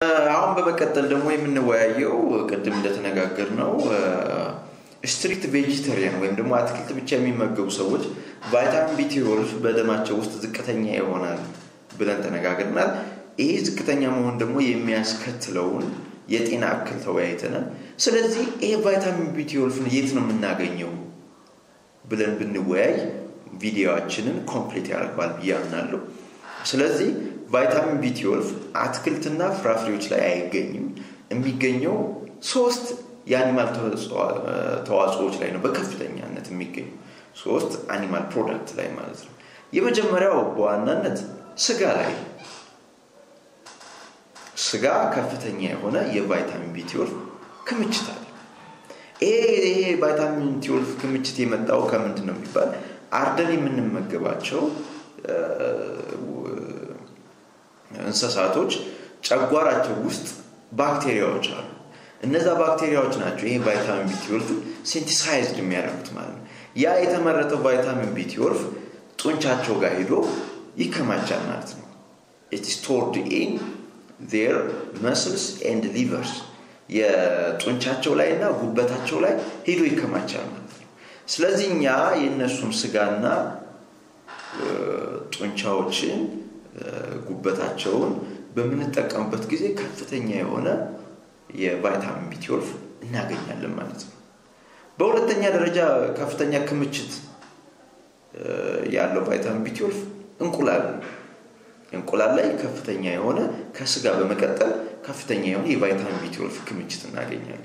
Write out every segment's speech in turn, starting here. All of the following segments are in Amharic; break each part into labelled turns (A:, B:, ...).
A: አሁን በመቀጠል ደግሞ የምንወያየው ቅድም እንደተነጋገር ነው ስትሪክት ቬጂተሪያን ወይም ደግሞ አትክልት ብቻ የሚመገቡ ሰዎች ቫይታሚን ቢ ትዌልቭ በደማቸው ውስጥ ዝቅተኛ ይሆናል ብለን ተነጋግረናል። ይሄ ዝቅተኛ መሆን ደግሞ የሚያስከትለውን የጤና እክል ተወያይተናል። ስለዚህ ይሄ ቫይታሚን ቢ ትዌልቭን የት ነው የምናገኘው ብለን ብንወያይ ቪዲዮችንን ኮምፕሊት ያደርገዋል ብዬ አምናለሁ። ስለዚህ ቫይታሚን ቢ ትዌልቭ አትክልትና ፍራፍሬዎች ላይ አይገኝም። የሚገኘው ሶስት የአኒማል ተዋጽኦዎች ላይ ነው በከፍተኛነት የሚገኙ ሶስት አኒማል ፕሮዳክት ላይ ማለት ነው። የመጀመሪያው በዋናነት ስጋ ላይ ስጋ ከፍተኛ የሆነ የቫይታሚን ቢ ትዌልቭ ክምችት አለ። ይሄ ቫይታሚን ትዌልቭ ክምችት የመጣው ከምንድን ነው የሚባል አርደን የምንመገባቸው እንስሳቶች ጨጓራቸው ውስጥ ባክቴሪያዎች አሉ። እነዛ ባክቴሪያዎች ናቸው ይሄ ቫይታሚን ቢ ትዌልቭ ሴንቲሳይዝድ የሚያደርጉት ማለት ነው። ያ የተመረተው ቫይታሚን ቢ ትዌልቭ ጡንቻቸው ጋር ሄዶ ይከማቻል ማለት ነው። ኢት ስቶርድ ኢን ዜር መስልስ ኤንድ ሊቨርስ የጡንቻቸው ላይ እና ጉበታቸው ላይ ሄዶ ይከማቻል ማለት ነው። ስለዚህ እኛ የእነሱን ስጋና ጡንቻዎችን ጉበታቸውን በምንጠቀምበት ጊዜ ከፍተኛ የሆነ የቫይታሚን ቢ ትዌልቭ እናገኛለን ማለት ነው። በሁለተኛ ደረጃ ከፍተኛ ክምችት ያለው ቫይታሚን ቢ ትዌልቭ እንቁላል እንቁላል ላይ ከፍተኛ የሆነ ከስጋ በመቀጠል ከፍተኛ የሆነ የቫይታሚን ቢ ትዌልቭ ክምችት እናገኛለን።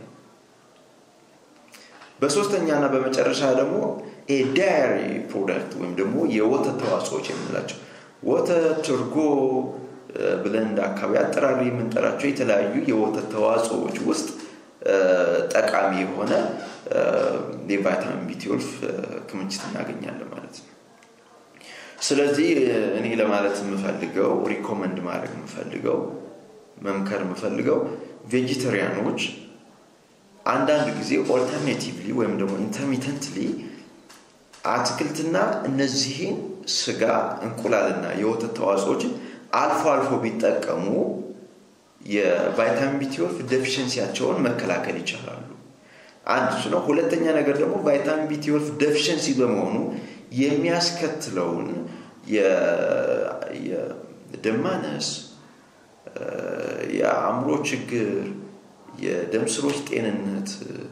A: በሶስተኛ እና በመጨረሻ ደግሞ ዳያሪ ፕሮዳክት ወይም ደግሞ የወተት ተዋጽኦዎች የምንላቸው ወተት፣ እርጎ ብለን እንደ አካባቢ አጠራሪ የምንጠራቸው የተለያዩ የወተት ተዋጽኦዎች ውስጥ ጠቃሚ የሆነ የቫይታሚን ቢ ትዌልቭ ክምችት እናገኛለን ማለት ነው። ስለዚህ እኔ ለማለት የምፈልገው ሪኮመንድ ማድረግ የምፈልገው መምከር የምፈልገው ቬጂተሪያኖች አንዳንድ ጊዜ ኦልተርኔቲቭሊ ወይም ደግሞ ኢንተርሚተንትሊ አትክልትና እነዚህን ስጋ፣ እንቁላልና የወተት ተዋጽኦችን አልፎ አልፎ ቢጠቀሙ የቫይታሚን ቢ ትዌልቭ ዴፊሽንሲያቸውን መከላከል ይቻላሉ። አንድ እሱ ነው። ሁለተኛ ነገር ደግሞ ቫይታሚን ቢ ትዌልቭ ዴፊሽንሲ በመሆኑ የሚያስከትለውን የደም ማነስ፣ የአእምሮ ችግር፣ የደም ስሮች ጤንነት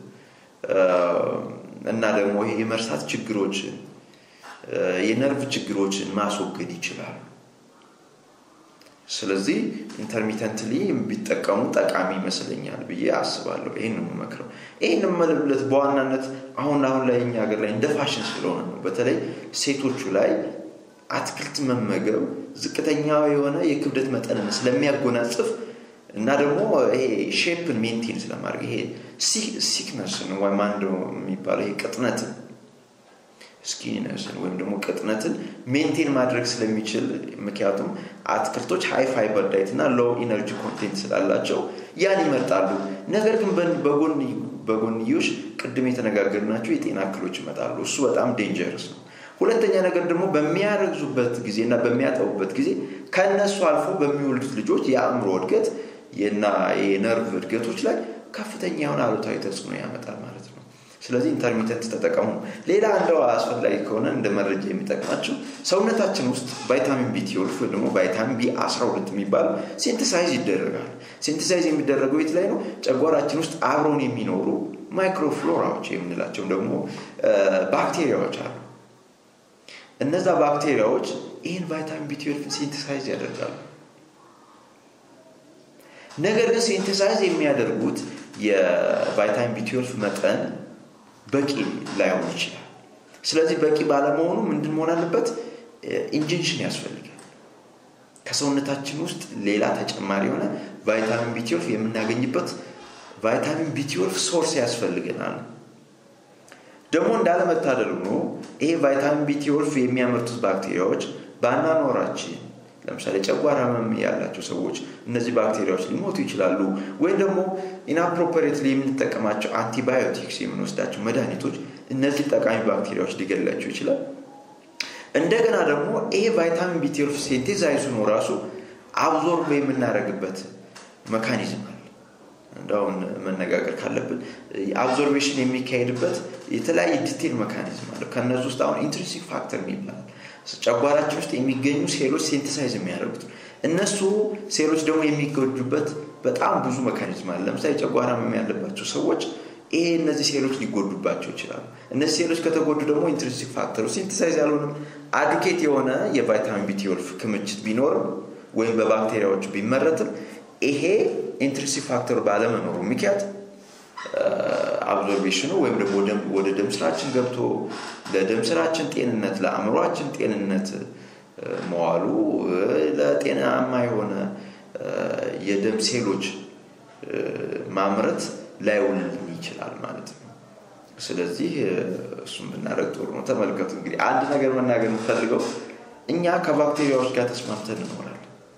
A: እና ደግሞ የመርሳት ችግሮችን የነርቭ ችግሮችን ማስወገድ ይችላሉ። ስለዚህ ኢንተርሚተንትሊ ቢጠቀሙ ጠቃሚ ይመስለኛል ብዬ አስባለሁ። ይህን ነው የምመክረው። ይህን የምልበት በዋናነት አሁን አሁን ላይ እኛ ሀገር ላይ እንደ ፋሽን ስለሆነ ነው። በተለይ ሴቶቹ ላይ አትክልት መመገብ ዝቅተኛ የሆነ የክብደት መጠንን ስለሚያጎናጽፍ እና ደግሞ ይሄ ሼፕን ሜንቴን ስለማድረግ ይሄ ሲክነስን ወይም አንዱ የሚባለው ይሄ ቅጥነትን ስኪኒነስን ወይም ደግሞ ቅጥነትን ሜንቴን ማድረግ ስለሚችል ምክንያቱም አትክልቶች ሃይ ፋይበር ዳይት እና ሎው ኢነርጂ ኮንቴንት ስላላቸው ያን ይመርጣሉ። ነገር ግን በጎንዮሽ ቅድም የተነጋገርናቸው የጤና እክሎች ይመጣሉ። እሱ በጣም ዴንጀርስ ነው። ሁለተኛ ነገር ደግሞ በሚያረግዙበት ጊዜ እና በሚያጠቡበት ጊዜ ከእነሱ አልፎ በሚወልዱት ልጆች የአእምሮ እድገት እና የነርቭ እድገቶች ላይ ከፍተኛ የሆነ አሉታዊ ተጽዕኖ ያመጣል ማለት ነው። ስለዚህ ኢንተርሚተንት ተጠቀሙ። ሌላ እንደው አስፈላጊ ከሆነ እንደ መረጃ የሚጠቅማቸው ሰውነታችን ውስጥ ቫይታሚን ቢ ትዌልቭ ወይ ደግሞ ቫይታሚን ቢ 12 የሚባል ሴንተሳይዝ ይደረጋል። ሴንተሳይዝ የሚደረገው የት ላይ ነው? ጨጓራችን ውስጥ አብረውን የሚኖሩ ማይክሮፍሎራዎች የምንላቸው ደግሞ ባክቴሪያዎች አሉ። እነዛ ባክቴሪያዎች ይህን ቫይታሚን ቢ ትዌልቭን ሴንተሳይዝ ያደርጋሉ። ነገር ግን ሴንተሳይዝ የሚያደርጉት የቫይታሚን ቢ ትዌልቭ መጠን በቂ ላይሆን ይችላል። ስለዚህ በቂ ባለመሆኑ ምንድን መሆን አለበት? ኢንጀክሽን ያስፈልጋል። ከሰውነታችን ውስጥ ሌላ ተጨማሪ የሆነ ቫይታሚን ቢ ትዌልቭ የምናገኝበት ቫይታሚን ቢ ትዌልቭ ሶርስ ያስፈልገናል። ደግሞ እንዳለመታደል ሆኖ ይሄ ቫይታሚን ቢ ትዌልቭ የሚያመርቱት ባክቴሪያዎች በአኗኗራችን ለምሳሌ ጨጓራ ህመም ያላቸው ሰዎች እነዚህ ባክቴሪያዎች ሊሞቱ ይችላሉ። ወይም ደግሞ ኢንአፕሮፐሬትሊ የምንጠቀማቸው አንቲባዮቲክስ የምንወስዳቸው መድኃኒቶች እነዚህ ጠቃሚ ባክቴሪያዎች ሊገላቸው ይችላል። እንደገና ደግሞ ይሄ ቫይታሚን ቢ ትዌልቭ ሴንቴዛይዙ ነው ራሱ አብዞርብ የምናደርግበት መካኒዝም አለ። እንዳሁን መነጋገር ካለብን አብዞርቬሽን የሚካሄድበት የተለያየ ዲቴል መካኒዝም አለ። ከእነዚህ ውስጥ አሁን ኢንትሪንሲክ ፋክተር የሚባል ጨጓራችን ውስጥ የሚገኙ ሴሎች ሴንተሳይዝ የሚያደርጉት እነሱ ሴሎች ደግሞ የሚጎዱበት በጣም ብዙ መካኒዝም አለ። ለምሳሌ ጨጓራ ህመም ያለባቸው ሰዎች ይሄ እነዚህ ሴሎች ሊጎዱባቸው ይችላሉ። እነዚህ ሴሎች ከተጎዱ ደግሞ ኢንትሪንሲክ ፋክተሩ ሲንተሳይዝ ያልሆንም አድኬት የሆነ የቫይታሚን ቢ12 ክምችት ቢኖርም ወይም በባክቴሪያዎቹ ቢመረትም ይሄ ኢንትሪንሲክ ፋክተሩ ባለመኖሩ ምክንያት አብዞርቤሽኑ ወይም ደግሞ ወደ ደም ስራችን ገብቶ ለደም ስራችን ጤንነት ለአእምሯችን ጤንነት መዋሉ ለጤናማ የሆነ የደም ሴሎች ማምረት ላይውልልን ይችላል ማለት ነው። ስለዚህ እሱም ብናደርግ ጥሩ ነው። ተመልከቱ እንግዲህ አንድ ነገር መናገር የምፈልገው እኛ ከባክቴሪያዎች ጋር ተስማምተን እንኖራለን።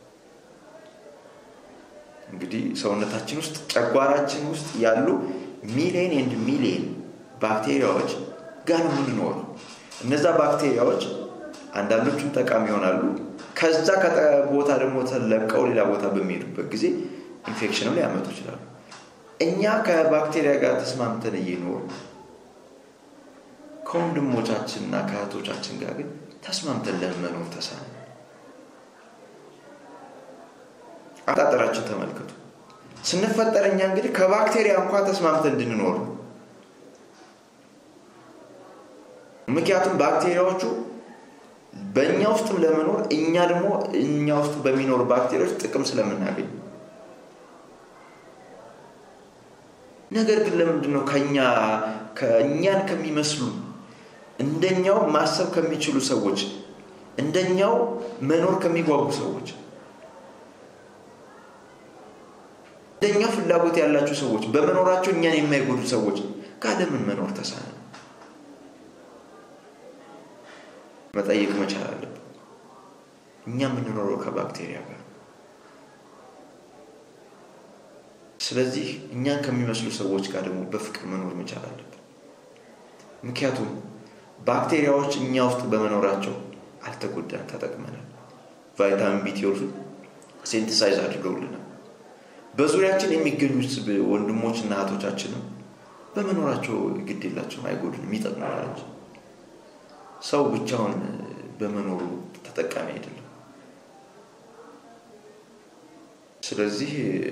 A: እንግዲህ ሰውነታችን ውስጥ ጨጓራችን ውስጥ ያሉ ሚሊየን ኤንድ ሚሊየን ባክቴሪያዎች ጋር ነው የምንኖረው። እነዛ ባክቴሪያዎች አንዳንዶቹም ጠቃሚ ይሆናሉ። ከዛ ቦታ ደግሞ ተለቀው ሌላ ቦታ በሚሄዱበት ጊዜ ኢንፌክሽንም ሊያመጡ ይችላሉ። እኛ ከባክቴሪያ ጋር ተስማምተን እየኖር ከወንድሞቻችንና ከእህቶቻችን ጋር ግን ተስማምተን ለመኖር ተሳነ። አጣጠራችን ተመልከቱ። ስንፈጠር እኛ እንግዲህ ከባክቴሪያ እንኳ ተስማምተን እንድንኖር ነው። ምክንያቱም ባክቴሪያዎቹ በእኛ ውስጥም ለመኖር እኛ ደግሞ እኛ ውስጥ በሚኖሩ ባክቴሪያዎች ጥቅም ስለምናገኝ ነገር ግን ለምንድን ነው ከኛ ከእኛን ከሚመስሉ እንደኛው ማሰብ ከሚችሉ ሰዎች እንደኛው መኖር ከሚጓጉ ሰዎች እንደኛው ፍላጎት ያላቸው ሰዎች በመኖራቸው እኛን የማይጎዱ ሰዎች ጋር ለምን መኖር ተሳነ? መጠየቅ መቻል አለብን። እኛ የምንኖረው ከባክቴሪያ ጋር ስለዚህ እኛን ከሚመስሉ ሰዎች ጋር ደግሞ በፍቅር መኖር መቻል አለብን። ምክንያቱም ባክቴሪያዎች እኛ ውስጥ በመኖራቸው አልተጎዳን፣ ተጠቅመናል። ቫይታሚን ቢ12 ሴንቲሳይዝ አድርገውልናል። በዙሪያችን የሚገኙት ወንድሞች እና እህቶቻችንም በመኖራቸው ግድ የላቸውም፣ አይጎዱንም፣ ይጠቅሙናል እንጂ ሰው ብቻውን በመኖሩ ተጠቃሚ አይደለም። ስለዚህ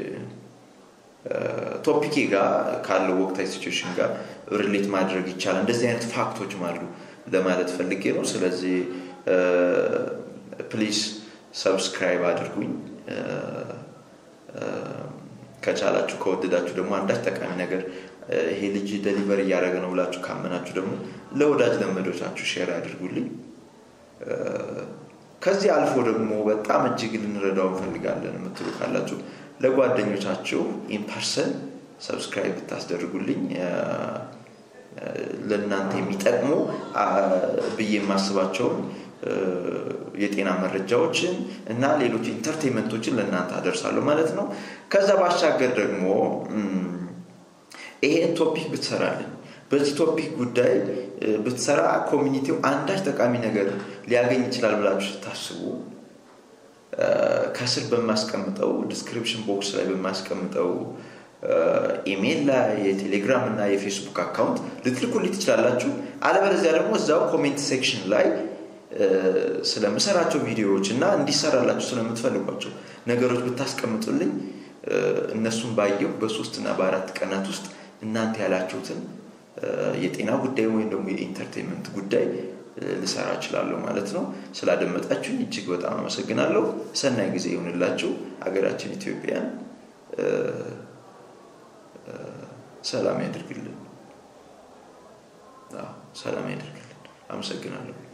A: ቶፒኬ ጋር ካለው ወቅታዊ ሲቹዌሽን ጋር ሪሌት ማድረግ ይቻላል። እንደዚህ አይነት ፋክቶችም አሉ ለማለት ፈልጌ ነው። ስለዚህ ፕሊዝ ሰብስክራይብ አድርጉኝ። ከቻላችሁ ከወደዳችሁ ደግሞ አንዳች ጠቃሚ ነገር ይሄ ልጅ ደሊቨር እያደረገ ነው ብላችሁ ካመናችሁ ደግሞ ለወዳጅ ዘመዶቻችሁ ሼር አድርጉልኝ። ከዚህ አልፎ ደግሞ በጣም እጅግ ልንረዳው እንፈልጋለን የምትሉ ካላችሁ ለጓደኞቻችሁ ኢንፐርሰን ሰብስክራይብ ብታስደርጉልኝ ለእናንተ የሚጠቅሙ ብዬ የማስባቸውን የጤና መረጃዎችን እና ሌሎች ኢንተርቴንመንቶችን ለእናንተ አደርሳለሁ ማለት ነው። ከዛ ባሻገር ደግሞ ይሄን ቶፒክ ብትሰራልን በዚህ ቶፒክ ጉዳይ ብትሰራ ኮሚኒቲው አንዳች ጠቃሚ ነገር ሊያገኝ ይችላል ብላችሁ ስታስቡ ከስር በማስቀምጠው ዲስክሪፕሽን ቦክስ ላይ በማስቀምጠው ኢሜይል ላይ የቴሌግራም እና የፌስቡክ አካውንት ልትልኩልኝ ትችላላችሁ። አለበለዚያ ደግሞ እዛው ኮሜንት ሴክሽን ላይ ስለምሰራቸው ቪዲዮዎች እና እንዲሰራላችሁ ስለምትፈልጓቸው ነገሮች ብታስቀምጡልኝ እነሱን ባየው በሶስት እና በአራት ቀናት ውስጥ እናንተ ያላችሁትን የጤና ጉዳይ ወይም ደግሞ የኢንተርቴንመንት ጉዳይ ልሰራ እችላለሁ ማለት ነው። ስላደመጣችሁኝ እጅግ በጣም አመሰግናለሁ። ሰናይ ጊዜ ይሁንላችሁ። ሀገራችን ኢትዮጵያን ሰላም ያደርግልን። ሰላም ያደርግልን። አመሰግናለሁ።